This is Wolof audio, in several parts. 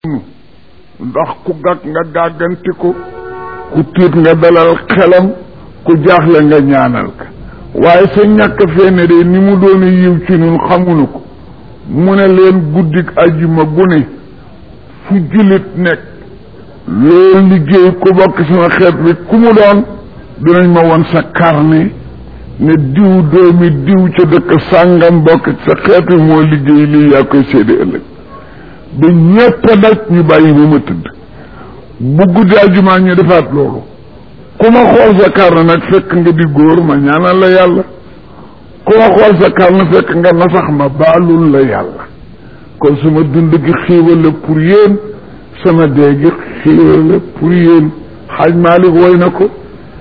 ndax ku gàgg nga gàgganti ko ku tiit nga dalal xelam ku jaaxle nga ñaanal ka waaye sa ñàkk feene de ni mu doon yiw ci ñun xamuñu ko mu ne leen guddik ajjuma gu ne fu jullit nekk loolu liggéey ku bokk sama xeet bi ku mu doon dinañ ma won sa carnet ne diw doomi diw ca dëkk sàngam bokk sa xeet bi moo liggéey lii yaa koy séede ëllëg ba ñépp a daj ñu bàyyi ba ma tëdd bu guddi àjjuma ñu defaat loolu ku ma xool sa carnet nag fekk nga di góor ma ñaanal la yàlla ku ma xool sa carnet fekk nga nasax ma baalul la yàlla kon sama dund gi xiiwal la pour yéen sama dee gi xiiwal la pour yéen xaaj Maalik woy na ko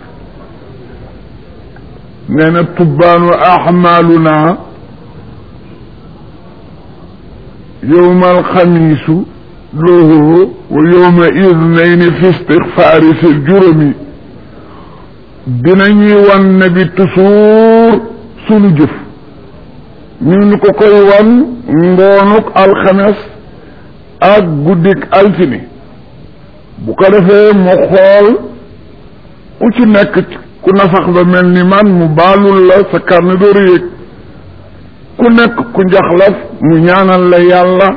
nee na tubbaanu ahmaaluna yowma alxamiisu lahu wa yowma idnayni fi istixfaari fi juróomi dinañuy wan ne bi toujours sunu jëf ñu ngi ko koy wan ngoonuk alxames ak guddik altine bu ko defee mu xool ku ci nekk ku nasax ba mel ni man mu baalul la sa karne dooru yëg ku nekk ku njaxlaf mu ñaanal la yàlla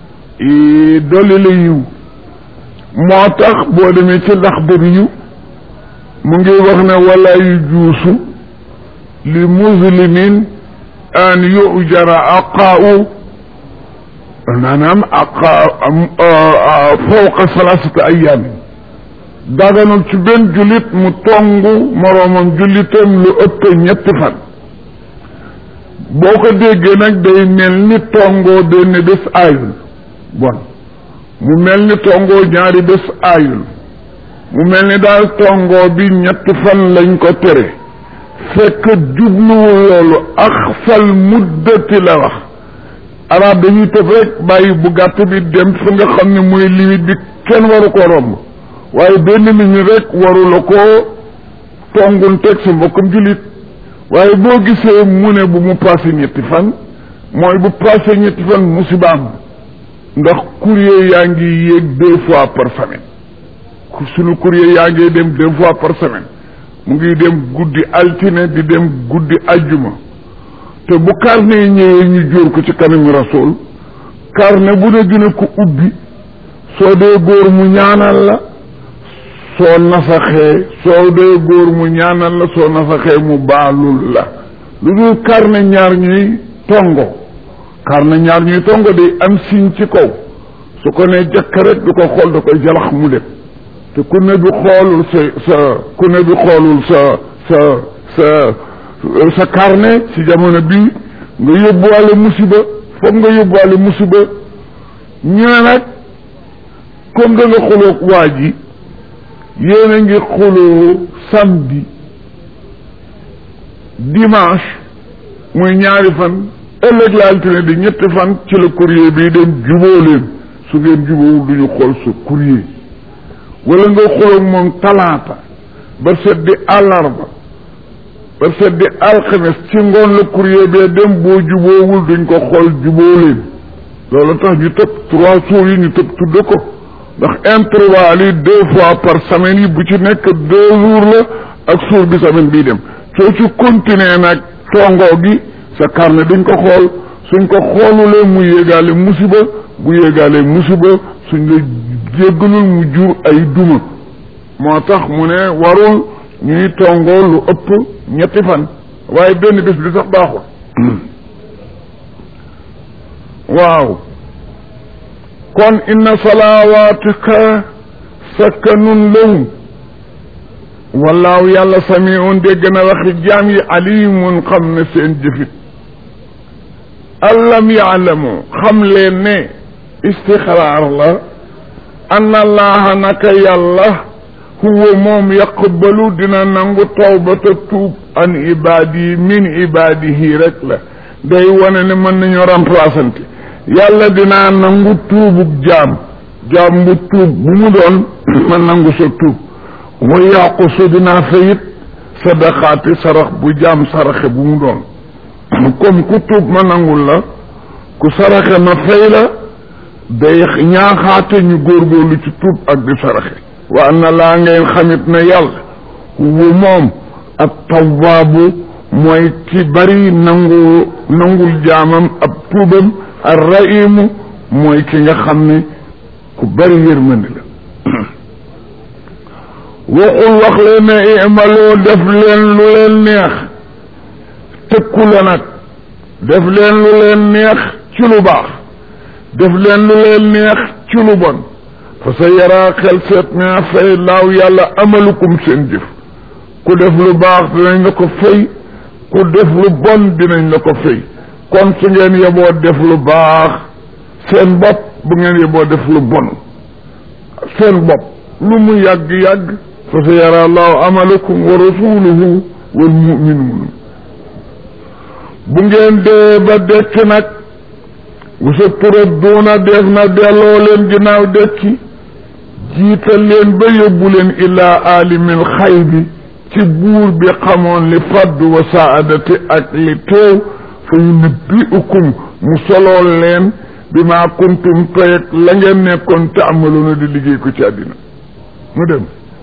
dolli la yiw moo tax boo demee ci ndax dër yiw mu ngi wax ne wala yu juusu li muslimin an yujara aqaau maanaam aqa fawqa salasata ayaamin daganul ci benn jullit mu tongu moroomam jullitam lu ëpp ñetti fan boo ko déggee nag day mel ni tongoo benn bés aayul bon mu mel ni tongoo ñaari bés aayul mu mel ni daal tongoo bi ñetti fan lañ ko tere fekk jubluwul loolu ak fal muddati la wax arab dañuy tëb rek bàyyi bu gàtt bi dem fi nga xam ne mooy limite bi kenn waru ko romb waaye benn minute rek waru la ko tongun teg sa mbokkam jullit waaye boo gisee mu ne bu mu passé ñetti fan mooy bu passé ñetti fan musibaam ndax courrier yaa ngi yéeg deux fois par semaine sunu courrier yaa ngi dem deux fois par semaine mu ngi dem guddi altine di dem guddi ajjuma te bu carnet ñëwee ñu jóor ko ci kanamu rasul carnet bu ne dina ko ubbi soo dee góor mu ñaanal la soo nasaxee soo dee góor mu ñaanal la soo nasaxee mu baalul la lu dul carnet ñaar ñuy tongo carnet ñaar ñuy tongo day am signe ci kaw su ko nee jëkk rek du ko xool da koy jalax mu dem te ku ne bi xoolul sa sa ku ne bi xoolul sa sa sa sa carnet ci jamono bi nga yóbbuwaale musiba foog nga yóbbuwaale musiba ñu ne nag comme da nga xuloog waa ji yéen a ngi xuloo samedi dimanche muy ñaari fan ëllëg la altine di ñetti fan ci la courrier bii dem juboo leen su ngeen jubóowul du ñu xool sa courrier wala nga xuloog moom talaata ba set di àllarba ba set di alxames ci ngoon la courrier bee dem boo jubóowul duñ ko xool jubóo leen loolu tax ñu tëb trois jours yi ñu tëb tudde ko ndax intervalle yi deux fois par semaine yi bu ci nekk deux jours la ak jour bi semaine bii dem soo ci continuer nag tongoo gi sa carnet duñ ko xool suñ ko xoolulee mu yéegaale musiba bu yéegaale musiba suñ la jéggalul mu jur ay duma moo tax mu ne warul ñuy tongoo lu ëpp ñetti fan waaye benn bés bi sax baaxul waaw kon inna salawaatika sakkanun lahum wallaahu yàlla samiun dégg na waxi jaam yi alimun xam ne seen jëfit allam yaalamu xam leen ne istixraar la an allaha naka yàlla huwa moom yaqbalu dina nangu tawbata tuub an ibaadi min ibaadihi rek la day wane ne mën nañu remplaçante yàlla dinaa nangu tuubug jaam jaam bu tuub bu mu doon ma nangu sa tuub wa yaqusu dinaa fayit sadaqaati sarax bu jaam saraxe bu mu doon comme ku tuub ma nangul la ku saraxe ma fay la day ñaaxaate ñu góorgóorlu ci tuub ak di saraxe wa na laa ngeen xamit na yàlla wu moom ak tawwaabu mooy ci bari nangu nangul jaamam ab tuubam ar rahimu mooy ki nga xam ne ku bari yërmande la waxul wax leen ne imaloo def leen lu leen neex tëkku la nag def leen lu leen neex ci lu baax def leen lu leen neex ci lu bon fa sa yaraa xel seet naa fay laaw yàlla amalukum seen jëf ku def lu baax dinañ la ko fay ku def lu bon dinañ la ko fay kon su ngeen yeboo def lu baax seen bopp bu ngeen yeboo def lu bon seen bopp lu mu yàgg-yàgg fa sa yara allahu amalakum wa rasuluhu wal muminuun bu ngeen dee ba dekk nag wasa turadduuna def na delloo leen ginnaaw dekki jiital leen ba yóbbu leen ilaa aalimil xaybi ci buur bi xamoon li faddu wa saadati ak li teew fa yunabbiukum mu solool leen bi maa kuntum toyeg la ngeen nekkoon taamaluuna di liggéey ko ci àddina mu dem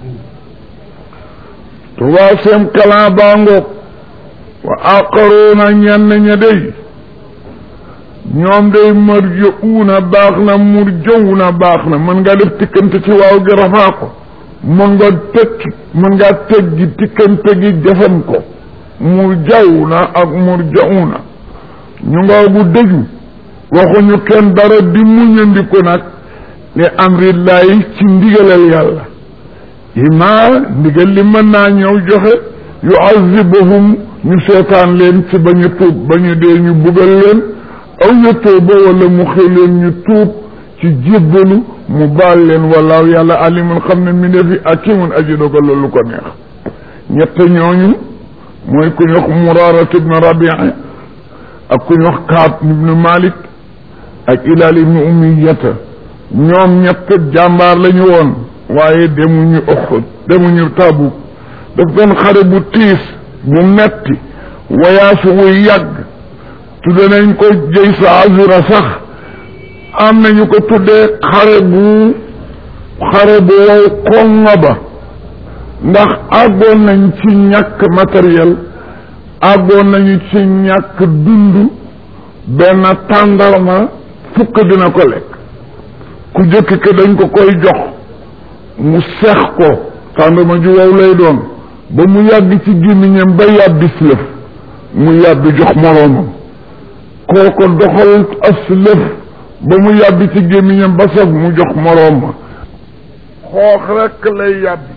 troisième clan baa ngoog wa aqaruuna ñenn ña day ñoom day marja'uuna baax na murja'uuna baax na mën ngaa def tikkante ci waaw gi rafaa ko mën nga tekki mën ngaa teggi tikkante gi jafan ko murja'uuna ak murja'uuna ñu nga bu dëju waxuñu kenn dara di muñandiku nag li amrillahi ci ndigalal yàlla ima ndigal li mën naa ñëw joxe yuazibuhum ñu seetaan leen ci ba ñu tuub ba ñu dee ñu bugal leen aw yatuuba wala mu xëy leen ñu tuub ci jébbalu mu baal leen walaaw yàlla alimun xam ne mi defi akimun aji dogal loolu ko neex ñett ñooñu mooy ku ñu wax muraarat ibn rabii ak ku ñu wax kaab ibnu malik ak ilaal ibnu umiyata ñoom ñett jàmbaar lañu woon waaye demuñu Uhud demuñu Tabuk daf doon xare bu tiis bu metti wayaasu wuy yàgg tudde nañ ko jëy sa azura sax am nañu ko tuddee xare bu xare bu wow konga ba ndax àggoon nañ ci ñàkk matériel àggoon nañu ci ñàkk dund benn tàndarma fukk dina ko lekk ku jëkk ke dañ ko koy jox mu seex ko tàndarma ju wow lay doon ba mu yàgg ci gémmiñam ba yàbbi lëf mu yàbbi jox moroomam kooko doxal as lëf ba mu yàbbi ci gémmiñam ba saf mu jox moroom ma xoox rekk lay yàbbi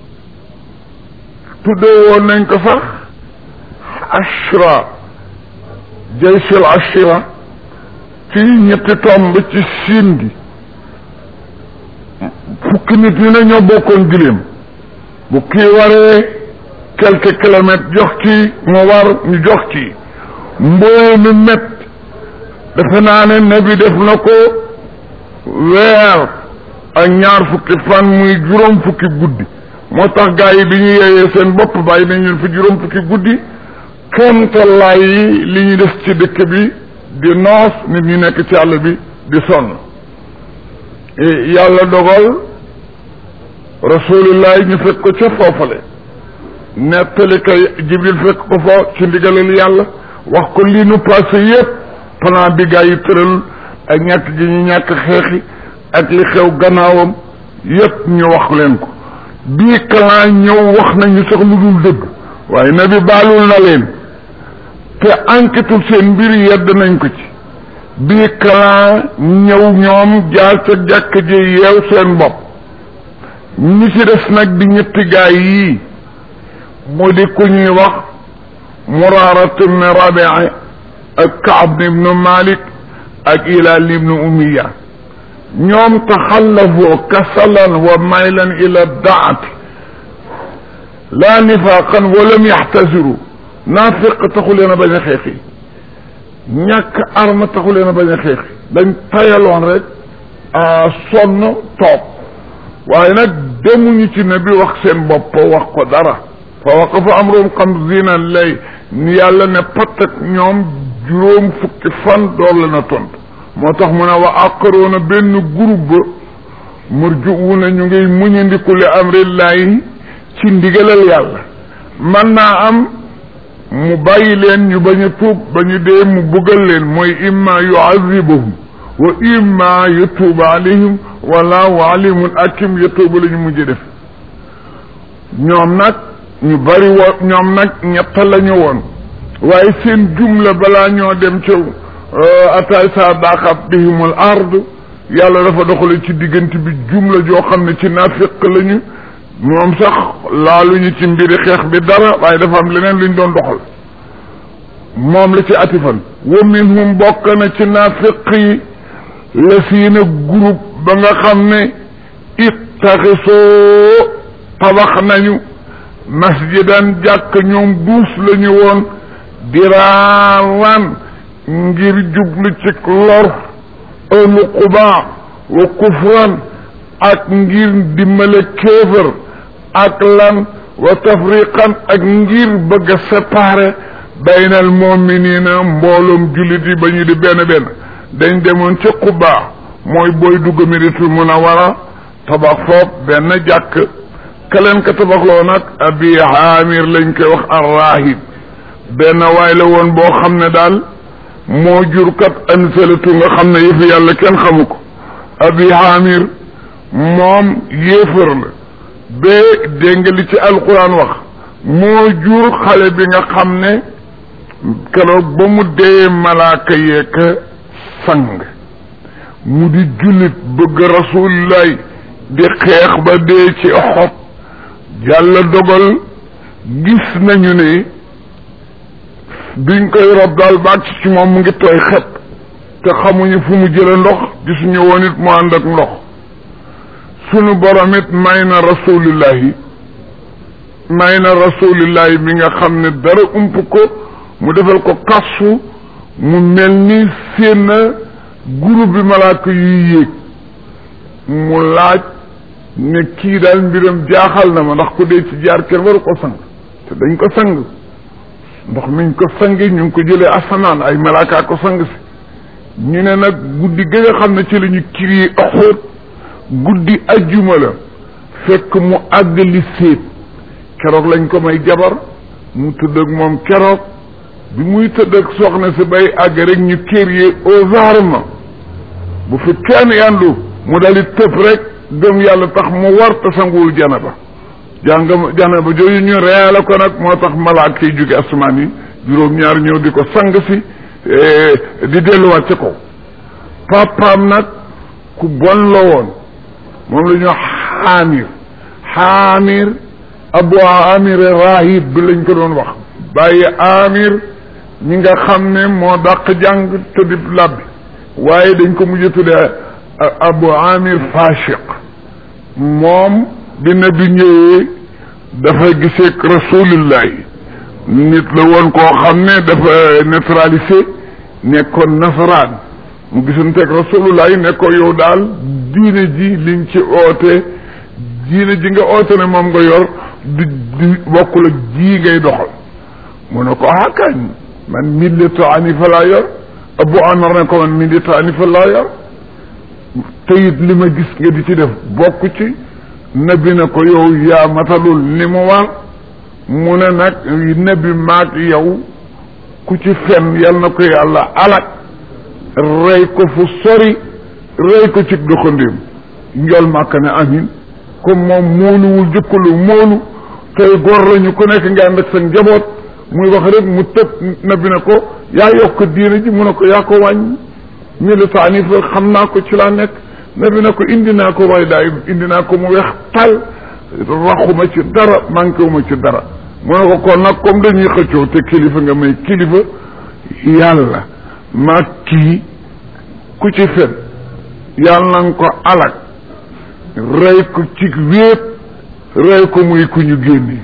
tuddee woon nañ ko sax ashra jaysul ashira ci ñetti tomb ci siin gi fukki nit ñi ne ñoo bokkoon giléem bu kii waree quelques kilomètres jox ci mu war ñu jox ci mbooy mi mett defe naa ne nabi def na ko weer ak ñaar fukki fan muy juróom fukki guddi moo tax gaa yi bi ñu yeeyee seen bopp bàyyi nañ leen fi juróom fukki guddi kemtalaay yi li ñu def ci dëkk bi di noos nit ñi nekk ci àll bi di sonn yàlla dogal rasulullah ñu fekk ko ca foofale nettali kay jibril fekk ko fa ci ndigalal yàlla wax ko lii nu passé yépp plan bi gaa yi tëral ak ñàkk gi ñu ñàkk xeexi ak li xew gannaawam yépp ñu wax leen ko bii clan ñëw wax nañu sax lu dul dëgg waaye nabi baalul na leen te enquêtul seen mbir yedd nañ ko ci bii clan ñëw ñoom jaar ca jàkk ji yeew seen bopp ñi ci des nag di ñetti gaay yii mu di ku ñuy wax muraarat ibn rabii ak kaab ibnu malik ak ilaal ibnu umiya ñoom taxallafoo kasalan wa maylan ila daati laa nifaaqan walam yaxtasiru naafiq taxu leen a bañ a xeexi ñàkk arme taxu leen a bañ a xeexi dañ tayaloon rek a sonn toog waaye nag demuñu ci ne bi wax seen bopp wax ko dara fa waqafa amrum xamsiina lay ni yàlla ne patak ñoom juróom fukki fan door la na tontu moo tax mu ne wa aqaroona benn groupe ba murjuuna ñu ngi muñandiku li amrillahi ci ndigalal yàlla man naa am mu bàyyi leen ñu bañ a tuub ba ñu dee mu buggal leen mooy imma yuazibahum wa imma yatuuba alayhim wallahu alimun akim yatuuba la ñu mujj def ñoom nag ñu bari woon ñoom nag ñett la ñu woon waaye seen jumla balaa ñoo dem ca ataay sa daqat bihimul ard yàlla dafa doxale ci diggante bi jumla joo xam ne ci naafiq lañu moom sax laaluñu ci mbiri xeex bi dara waaye dafa am leneen luñ doon doxal moom la ci atifan wa minhum bokk na ci naafiq yi la siina groupe ba nga xam ne ittaxisoo tabax nañu masjidan jàkk ñoom duus lañu woon diraaran ngir jublu ci lor ëllu qubaa wa kufran ak ngir dimbale kéefër ak lan wa tafriqan ak ngir bëgg a séparer bayna al muminina mbooloom jullit yi ba ñu di benn benn dañ demoon ci qubaa mooy booy dugg Madinatul Munawwara tabax foofu benn jàkk keleen ka tabaxloo nag abi haamir lañ koy wax arrahib benn waay la woon boo xam ne daal moo jur kat ansalatu nga xam ne yëfi yàlla kenn xamu ko abi haamir moom yéefar la ba dégg nga li ci alquran wax moo jur xale bi nga xam ne keroog ba mu dee malaaka yeek sang mu di jullit bëgg rasulillahi di xeex ba dee ci xob yàlla dogal gis nañu ne biñ koy rob daal baag ci moom mu ngi tooy xet te xamuñu fu mu jële ndox gisuñu woon it mu ànd ak ndox sunu borom it may na rasulillahi may na rasulillahi mi nga xam ne dara ump ko mu defal ko kasfu mu mel ni seen groupe bi malaaka yuy yéeg mu laaj ne kii daal mbiram jaaxal na ma ndax ku dee ci jaar kenn waru ko sang te dañ ko sang ndox miñ ko sangi ñu ngi ko jëlee asamaan ay malaakaa ko sang si ñu ne nag guddi gi nga xam ne ci la ñu kiri Uhud guddi ajjuma la fekk mu àgg li séet keroog lañ ko may jabar mu tëdd ak moom keroog bi muy tëdd ak soxna si bay àgg rek ñu kériyee aux armes bu fi kenn yandu mu dali tëb rek gëm yàlla tax mu war te sanguwul janaba jàng janaba jooju ñu reela ko nag moo tax malaaka yi jóge asamaan yi juróom-ñaar ñëw di ko sang si di delluwaat ca kaw papaam nag ku bon la woon moom la ñu wax xaamir xaamir abu amir rahib bi lañ ko doon wax bàyyi amir mi nga xam ne moo dàq jàng te di labbi waaye dañ ko mujj tuddee abu amir fashiq moom bi nabi ñëwee dafa giseek rasulillahi nit la woon koo xam ne dafa neutralisé nekkoon nasaraan mu gisanteeg rasulullahi ne ko yow daal diine ji liñ ci oote diine ji nga oote ne moom nga yor di di bokkul ak ji ngay doxal mu ne ko ah kañ man millatu anifa laa yor abu amar ne ko man millatu anifa laa yor te it li ma gis nga di ci def bokk ci nabi na ko yow yaa matalul li mu war mu ne nag nabi maag yow ku ci fen yal na ko yàlla alak rey ko fu sori rey ko ci doxandéem njol màkk ne amin comme moom móoluwul jëkkalu móolu tey góor lañu ku nekk nga ànd ak sa njaboot muy wax rek mu tëb nabi na ko yaa yokk diine ji mu ne ko yaa ko wàññi militaani fa xam naa ko ci laa nekk nabi na ko indi naa ko roy daay indi naa ko mu weex tal raxuma ci dara manqué wu ma ci dara mu ne ko kon nag comme dañuy xëccoo te kilifa nga may kilifa yàlla maa kii ku ci fen yàlla na ko alak rey ko ci wéet rey ko muy ku ñu génne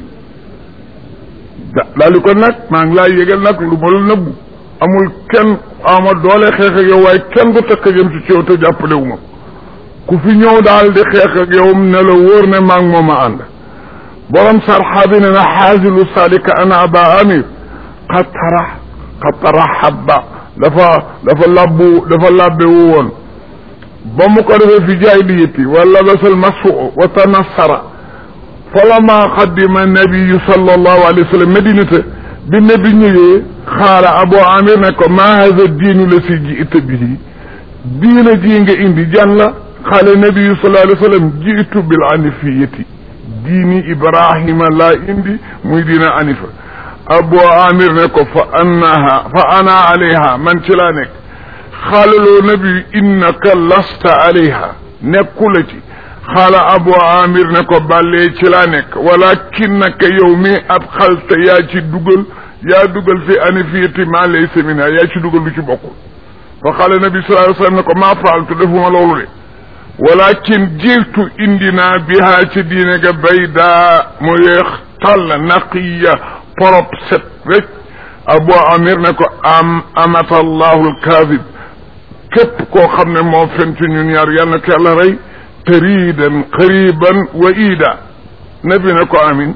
da daal di ko nag maa ngi laa yëgal nag lu ma la nëbbu amul kenn ama doole xeex ak yow waaye kenn du takk jëm ci yow te jàppale wu ma ku fi ñëw daal di xeex ak yow ne la wóor ne maa ngi moom a ànd borom sarxa bi ne na xaasilu salika ana aba amir qad tara qad tarahaba dafa dafa labbu dafa labbewu woon ba mu ko defee fi jaahiliyati wa labasal masu wa tanassara falamma qadima nabiyu sallallahu alayhi wa sallam madinata bi nabi ñëwee xaala abu amir ne ko ma hada diinu la si jiita bihi diina ji nga indi jan la xaala nabiyu sallallahu alayhi wa sallam jiitu bil anifiyati diini ibrahima laa indi muy diina anifa abu amir ne ko fa annaha fa ana alayha man ci laa nekk xaalaloo nabi innaka lasta alayha nekkula ci xaala abu amir ne ko bàllee ci laa nekk walakinnaka yow mi ab xalta yaa ci dugal yaa dugal fi anifiyati ma laysa minha yaa ci dugal lu ci bokkul fa xaala nabi sallallahu alayhi wasallam ne ko maa faaltu defuma loolu de walakin jiitu indi naa bihaa ci diine ga bayda mu yeex tàll naqiya porop set rek abu amir ne ko am amata allahu alkaadib képp koo xam ne moo fen ci ñun ñaar yal na ko yàlla rey taridan qariban wa ida nabi ne ko amin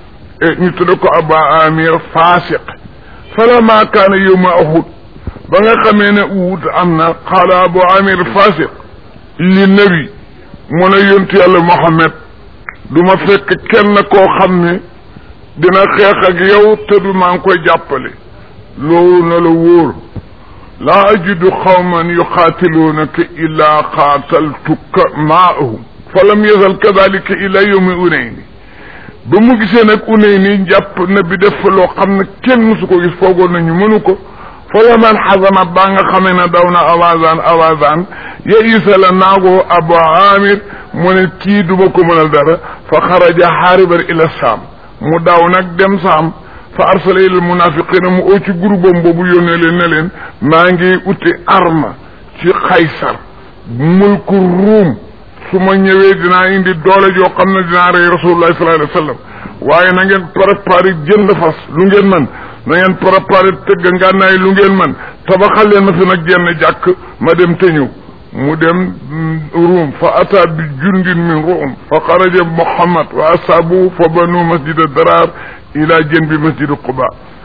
ñu tudde ko abu amir fasiq falamma kaana yowma uhud ba nga xamee ne uhud am na qaala abu amir fasiq li nabi mu ne yontu yàlla Muhammad du ma fekk kenn koo xam ne dina xeex ak yow te du maa ngi koy jàppale loolu na la wóor laa ajidu xawman yuqaatiluunaka illaa qaataltuka maahum fa lam yazal kadalika ila yawmi unayni ba mu gisee nag unayni jàpp na bi def fa loo xam ne kenn musu ko gis foogoon nañu mënu ko fa la man xasama ba nga xamee ne daw na awazan awazan ya isa la naagoo abu amir mu ne kii duma ko mënal dara fa xaraja xaariban ila saam mu daw nag dem saam fa arsala ila munafiqina mu oo ci groupam boobu yónnee leen ne leen maa ngi uti arme ci xaysar mulku ruum su ma ñëwee dinaa indi doole joo xam ne dinaa rey rasulullahi sallallahu alayhi wa sallam waaye na ngeen préparé jënd fas lu ngeen man na ngeen préparé tëgg ngànnaay lu ngeen man tabaxal leen ma fi nag jenn jàkk ma dem te ñëw mu dem ruum fa ata bi jundin min ruum fa xaraja muhammad wa asaabu fa banu masjida darar ila jën bi masjidu quba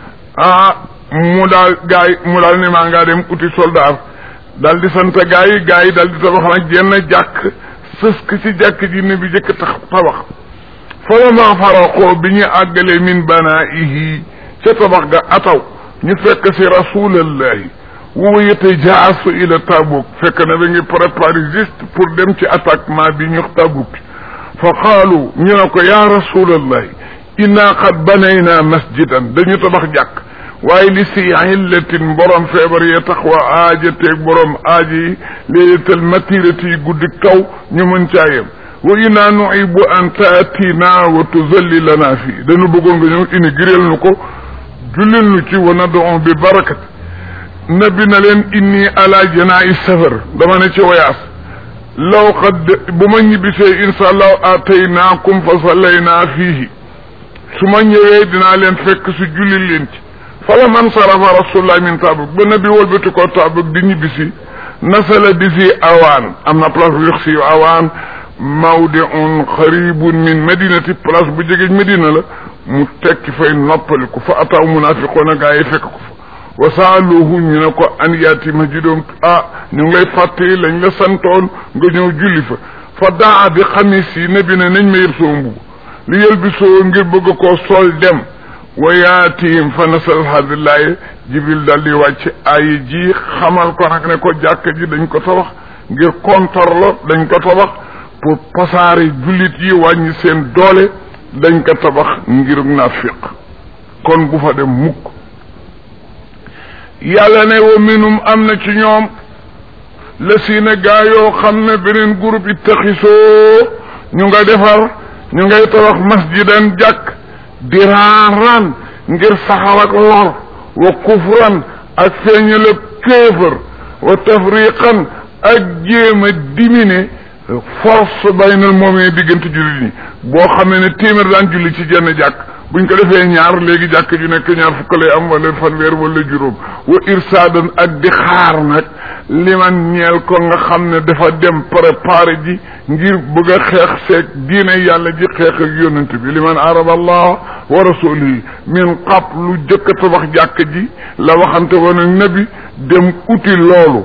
ah mu daal gaay mu daal ne maa ngaa dem uti soldat daal di sant gaa yi gaa yi daal di tabax nag jenn jàkk sësk ci jàkk ji ne bi jëkk tax tabax fa lama faraqoo bi ñu àggalee min banaihi ca tabax ga ataw ñu fekk si rasulallahi wuwa yete jaasu ila tabuk fekk na ba ngi préparé juste pour dem ci attaquement bi ñu tabuk fa qaalu ñu ne ko ya rasulallahi inna qad banayna masjidan dañu tabax jàkk waaye li si illatin borom feebar yee tax wa aajateeg borom aaji yi léetal matirati yi guddi kaw ñu mën caa yem wa inna nuhibu an taatina wa tuzallilana fii dañu bëggoon nga ñëw inaugurer nu ko jullil nu ci wa nad'u bi barakat nabi na leen inni ala janaa'i safar dama ne ci wayaas law qad bu ma ñibbisee insha allahu ataynaakum fa sallayna fiihi su ma ñëwee dinaa leen fekk su jullil leen ci fala man sarafa rasulullah min tabuk ba nabi wëlbati ko tabuk di ñibbisi nasala bi si awaan am na place bu yox si awaan mawdiun xaribun min madinati place bu jege Medina la mu tekki fay noppaliku fa ataw munafiqoona gaa yi fekk ko fa wa saaluhu ñu ne ko an yaati masjidoom ah ñu ngi lay fàttali lañ la santoon nga ñëw julli fa fa daa bi xamis yi nabi ne nañ ma yël soo mbubu li yël bi soo ngir bëgg koo sol dem wa yaatihim fa nasal hadillahi jibril daal di wàcc ay ji xamal ko nag ne ko jàkk ji dañ ko tabax ngir kontorlo dañ ko tabax pour pasaare jullit yi wàññi seen doole dañ ko tabax ngir nafiq kon bu fa dem mukk yàlla ne wa minum am na ci ñoom la si ne gaa yoo xam ne beneen groupe yi taxisoo ñu nga defar ñu ngay tabax masjidan jàkk diraaran ngir saxal ak lor wa kufran ak feeñalab kéefër wa tafriqan ak jéem a dimine force baynal moomee diggante jullit ñi boo xamee ne téeméer daan julli ci jenn jàkk buñ ko defee ñaar léegi jàkk ju nekk ñaar fukk lay am wala fanweer wala juróom wa irsaadan ak di xaar nag liman ñeel ko nga xam ne dafa dem préparé ji ngir bëgg a xeex seeg diine yàlla ji xeex ak yonent bi liman araba allah wa rasulihi min qablu jëkk a tabax jàkk ji la waxante woon ak nabi dem uti loolu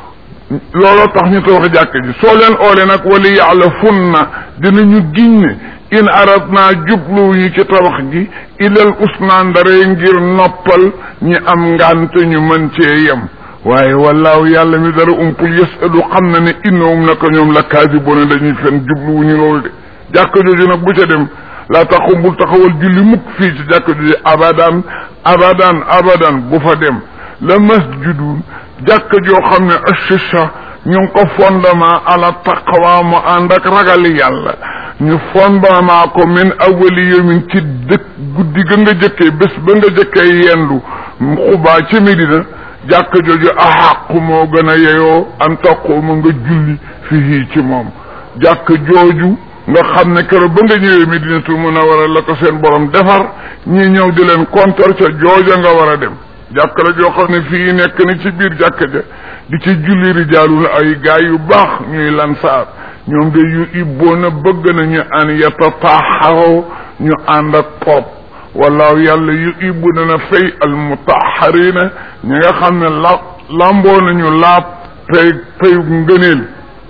looloo tax ñu tabax jàkk ji soo leen oole nag wali yàlla fun na dinañu giñ ne in arat naa jubluwuñu ci tabax gi ilal usnaa ndare ngir noppal ñi am ngante ñu mën cee yem waaye wallaahu yàlla mi dara umpul yasalu xam na ne innahum naka ñoom la kaasiboona dañuy fen jubluwuñu loolu de jàkk jooju nag bu ca dem laa taxum bul taxawal julli mukk fii ci jàkk jooju abadan abadan abadan bu fa dem la masjidun jàkk joo xam ne assisa ñu ngi ko fondement ala taqwa mu ànd ak ragal yàlla ñu fondement ko min awali yawmin ci dëkk guddi ga nga jëkkee bés ba nga jëkkee yendu xubaa ci Medina jàkk jooju axàqu moo gën a yeyoo an taquuma nga julli fii ci moom jàkk jooju nga xam ne keroog ba nga ñëwee Medinatul Munawwara la ko seen borom defar ñi ñëw di leen kontor ca jooja nga war a dem jàkk la joo xam ne fii nekk na ci biir jàkk ja di ci julli rijaalul ay gaay yu baax ñuy lansaar ñoom de yu ibboona bëgg nañu an yatataharo ñu ànd ak pop wallaahu yàlla yu ibbu na na fay al mutaharina ñi nga xam ne la lamboo nañu laab pay payu ngëneel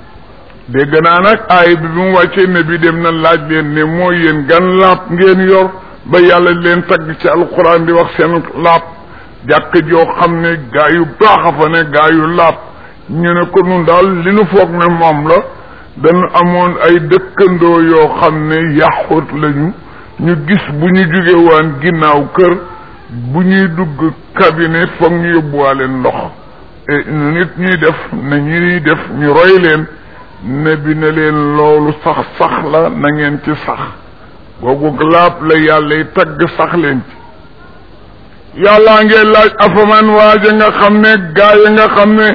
dégg naa nag aay bi bi mu wàccee ne bi dem na laaj leen ne mooy yéen gan laab ngeen yor ba yàlla leen tagg ci alquran di wax seen laab jàkk joo xam ne gaa yu baax a fa ne gaa yu laab ñu ne ko nun daal li nu foog ne moom la dañu amoon ay dëkkandoo yoo xam ne yaxut lañu ñu gis bu ñu jóge waan ginnaaw kër bu ñuy dugg cabinet foog ñu yóbbuwaale ndox et ñu nit ñuy def ne ñuy def ñu roy leen ne bi ne leen loolu sax sax la na ngeen ci sax googu laab la yàlla yi tagg sax leen ci yàllaa ngeen laaj afaman waaja nga xam ne gaa yi nga xam ne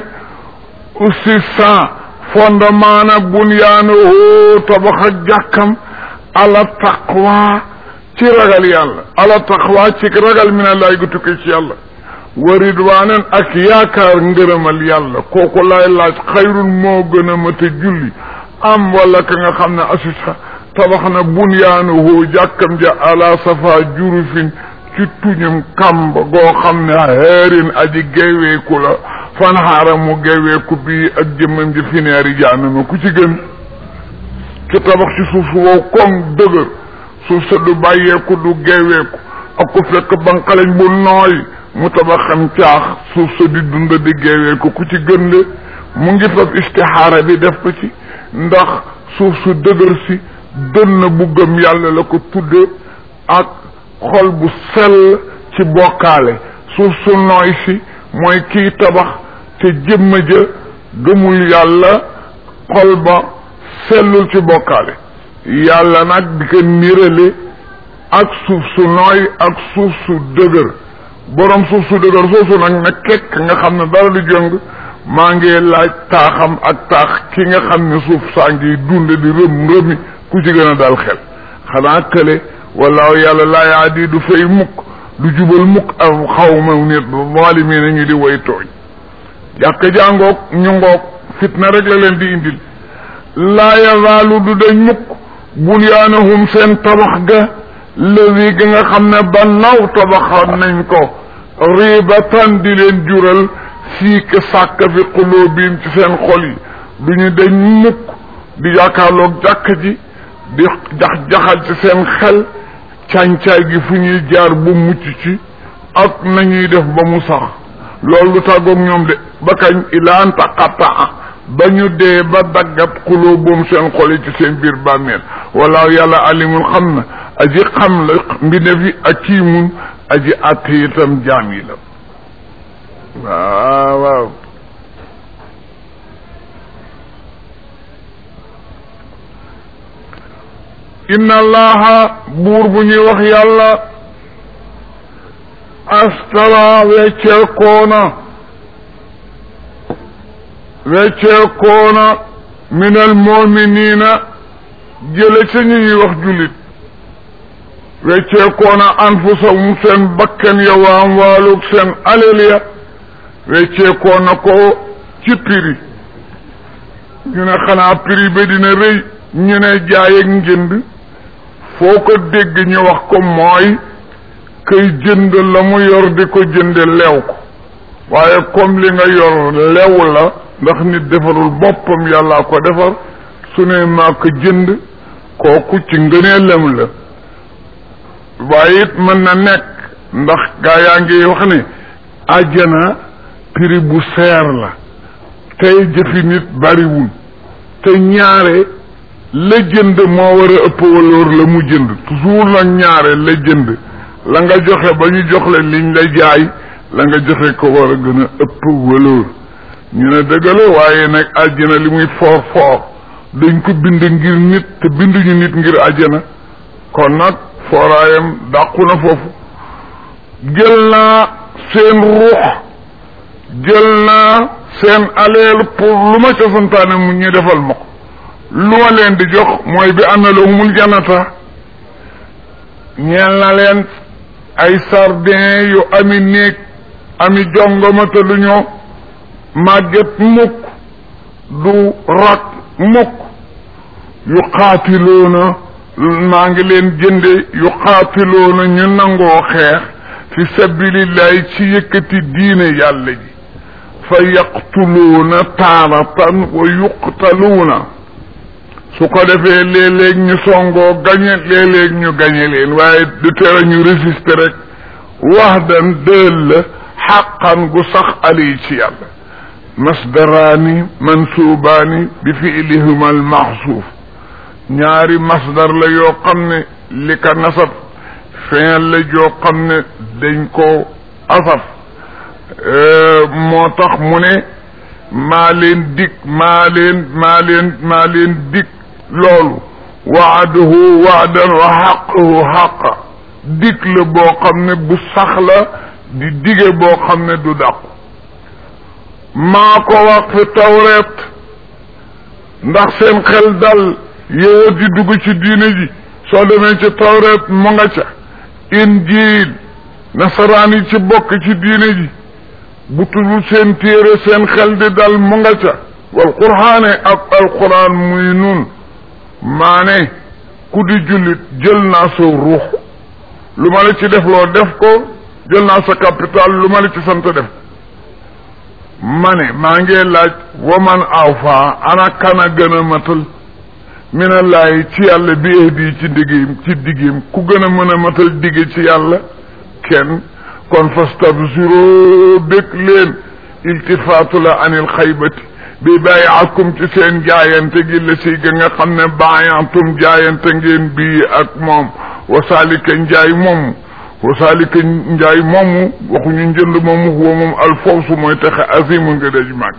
aussi sans fondement na bunyaanahu tabax ak jàkkam ala taqwa ci ragal yàlla ala taqwa ci ragal mi ne laay gu tukki ci yàlla wa ridwanan ak yaakaar ngërëmal yàlla kooku laay laaj xayrun moo gën a mata julli am wala ka nga xam ne asisa tabax na bunyaanahu jàkkam ja ala safa jurufin ci tuñum kàmb goo xam ne heerin aji geeweeku la fanxaara mu geeweeku bii ak jëmmam ji fi neeri jaanama ku ci gën ci tabax ci suuf su wow koŋ dëgër suuf sa du bàyyeeku du geeweeku ak ku fekk banqaleñ bu nooy mu tabaxam caax suuf sa di dund di geeweeku ku ci gën le mu ngi fab istixaara bi def ko ci ndax suuf su dëgër si dënn bu gëm yàlla la ko tudde ak xol bu sell ci bokkaale suuf su nooy si mooy kiy tabax te jëmma ja gëmul yàlla xol ba sellul ci bokkaale yàlla nag di ko nirale ak suuf su nooy ak suuf su dëgër borom suuf su dëgër soosu nag ne kekk nga xam ne dara du jëng maa ngi laaj taaxam ak taax ki nga xam ne suuf saa ngi dund di rëm rëmi ku ci gën a dal xel xanaa kële wallaahu yàlla laa yaa di du fay mukk du jubal mukk am xaw ma nit zaalimiin na ñu di way tooñ jàkk jàngoog ñu ngoog fitna rek la leen di indil laa yazaalu du dañ mukk bunyaanahum seen tabax ga lëwi gi nga xam ne ba naw tabaxoon nañ ko ribatan di leen jural siik sàkk fi quluubihim ci seen xol yi du ñu dañ mukk di yaakaarloog jàkk ji di jax jaxal ci seen xel càncaay gi fu ñuy jaar ba mucc ci ak nañuy def ba mu sax loolu du tàggoog ñoom de ba kañ ilaan taqataa ba ñu dee ba daggat xuloo boom seen xol yi ci seen biir bàmmeel wala yàlla alimul xam na aji xam la mbindeef yi akiimun aji àtte itam jaam yi la waaw waaw inna allaha buur bu ñuy wax yàlla astara wecceekoona wecceekoona min al muminina jële ca ñu ñuy wax jullit wecceekoona anfusahum seen bakkan ya wa amwaalug seen alal ya wecceekoona ko ci prix ñu ne xanaa prix ba dina rëy ñu ne jaay ak njënd foo ko dégg ñu wax ko mooy kay jënd la mu yor di ko jënde leew ko waaye comme li nga yor lew la ndax nit defarul boppam yàllaa ko defar su ne maa ko jënd kooku ci ngëneelam la waaye it mën na nekk ndax gaa yaa ngi wax ne àjjana prix bu seer la tey jëfi nit bariwul te ñaare la jënd moo war a ëpp waloor la mu jënd toujours nag ñaare la jënd la nga joxe ba ñu jox la liñ la jaay la nga joxe ko war a gën a ëpp waloor ñu ne dëgg la waaye nag àjjana li muy foor foor dañ ko bind ngir nit te binduñu nit ngir àjjana kon nag fooraayam dàqu na foofu jël naa seen ruux jël naa seen aleel pour lu ma ca santaane mu ñu defal ma ko lu ma leen di jox mooy bi am na lahumul janata ñeel na leen ay sardin yu ami néeg ami jongoma te du ñoo màgget mukk du rak mukk yu xaatiloona maa ngi leen jënde yu xaatiloona ñu nangoo xeex fi sabilillahi ci yëkkati diine yàlla ji fa yaqtuluuna taaratan wa yuqtaluuna su ko defee léeg-léeg ñu songoo gañe léeg-léeg ñu gañe leen waaye du tere ñu résister rek wax dan dël la xaqan gu sax ali ci yàlla masdaraani mansuubaani bi fiilihima al maxsuuf ñaari masdar la yoo xam ne li ka nasab fin la joo xam ne dañ ko asaf moo tax mu ne maa leen dig maa leen maa leen maa leen dig loolu waaduhu waadan wa xaquhu xaqa dig la boo xam ne bu sax la di dige boo xam ne du dàqu maa ko wax fi tawreet ndax seen xel dal yow di dugg ci diine ji soo demee ci tawreet mu nga ca injiil nasaraan yi ci bokk ci diine ji bu tuddul seen téere seen xel di dal mu nga ca wal qur'aane ak alquran muy nun maa ne ku di jullit jël naa sa ruux lu ma la ci def loo def ko jël naa sa capital lu ma la ci sant def ma ne maa ngi laaj waman awfa ana kana gën a matal minallahi ci yàlla bi ahdi ci digim ci digim ku gën a mën a matal digge ci yàlla kenn kon fastabsiro bég leen iltifaatu la anil xaybati bi bàyyi akum ci seen jaayante gi la si ga nga xam ne baayantum jaayante ngeen bii ak moom wasaalika njaay moomu wasaalika njaay moomu waxuñu njënd moomu huwa moom alfawsu mooy texe azimu nga daj màgg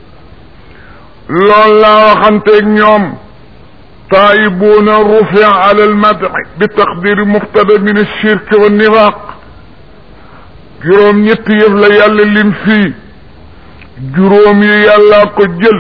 loolu laa waxanteeg ñoom taayibuuna rufia ala almadhi bi taqdiri muftada min alshirk wa nifaq juróom ñetti yëf la yàlla lim fii juróom yi yàllaa ko jël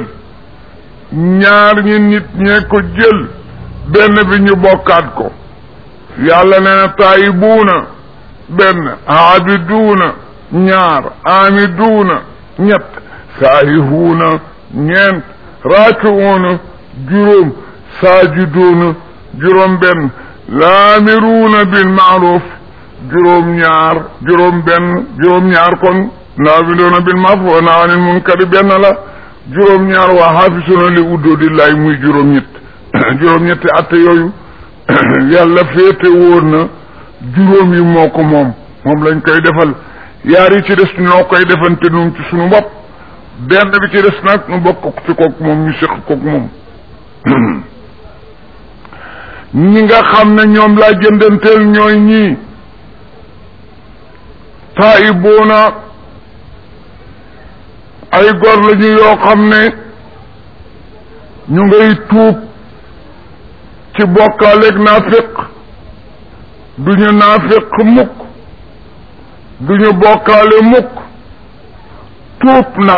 ñaar ñi nit ñee ko jël benn bi ñu bokkaat ko yàlla nee na taayibuuna benn aabiduuna ñaar aamiduuna ñett saahihuuna ñeent raakiuuna juróom saajiduuna juróom benn laamiruuna bil maaruf juróom ñaar juróom benn juróom ñaar kon naabiduuna bil maaruf wa nahaa anil munkari benn la juróom ñaar waa xaafisuuna li uddoodillaay muy juróom ñett juróom ñetti atte yooyu yàlla féete woon na juróom yi moo ko moom moom lañ koy defal yaar yi ci des noo koy defante nun ci suñu bopp benn bi ci des nag nu bokk ci kook moom ñu séq kook moom ñi nga xam ne ñoom laa jëndanteel ñooy ñii taayibuuna ay gor lañu yoo xam ne ñu ngay tuub ci bokkaaleeg naafiq duñu naafiq mukk duñu bokkaale mukk tuub nag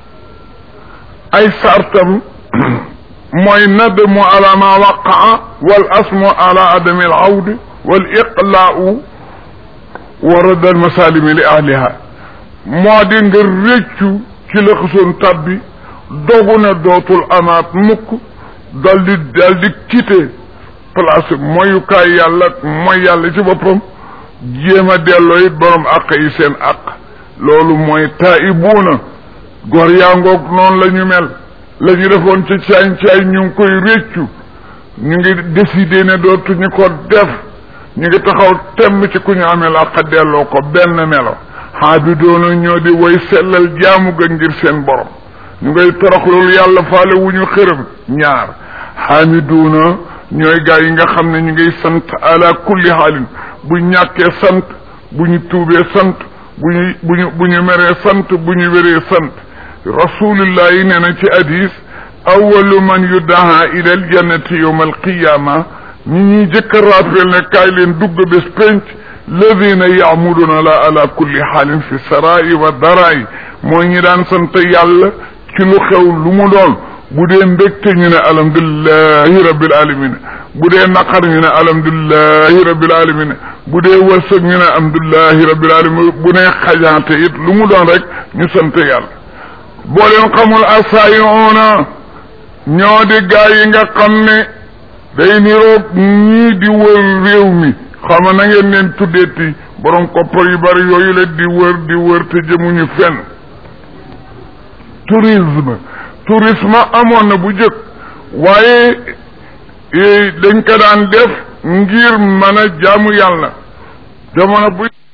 ay sartam mooy nadmu ala ma waqaa wal asmu ala adami al awd wal iqlaau wa radd al masalimi li ahliha moo di nga réccu ci la xasoon tabbi dogu na dootul amaat mukk dal di dal di quitté place moyukaay yàlla mooy yàlla ci boppam jéem a delloo it borom àq yi seen àq loolu mooy taa'ibuuna góor yaa ngoog noonu la ñu mel la ñu defoon ci caay caay ñu ngi koy réccu ñu ngi décidé ne dootuñu ko def ñu ngi taxaw temm ci ku ñu amee àq delloo ko benn melo xaabidoona ñoo di woy sellal jaamu ga ngir seen borom ñu ngay torox loolu yàlla faale wu ñu xërëm ñaar xaamiduuna ñooy gaa yi nga xam ne ñu ngay sant ala kulli xaalin bu ñàkkee sant bu ñu tuubee sant bu ñu bu ñu bu ñu meree sant bu ñu wéree sant rasulullah yi nee na ci hadis awalu man yudaha ila aljannati yowma alqiyama ñi ñuy jëkk a rappel ne kaay leen dugg bés penc ladina yaamuduna la ala kulli xaalin fi sarai wa darai mooy ñi daan sant yàlla ci lu xew lu mu doon bu dee mbégte ñu ne alhamdulilahi rabbil alamin bu dee naqar ñu ne alhamdulilahi rabbil alamin bu dee wërsëg ñu ne alhamdulilahi rabbil alamin bu ne xajaate it lu mu doon rek ñu sant yàlla boo leen xamul asaayoona ñoo di gaa yi nga xam ne day niroog ñii di wër réew mi xama na ngeen leen tuddeeti borom koppar yu bari yooyu la di wër di wër te jëmuñu fenn tourisme tourisme amoon na bu jëkk waaye dañ ko daan def ngir mën a jaamu yàlla jamono bu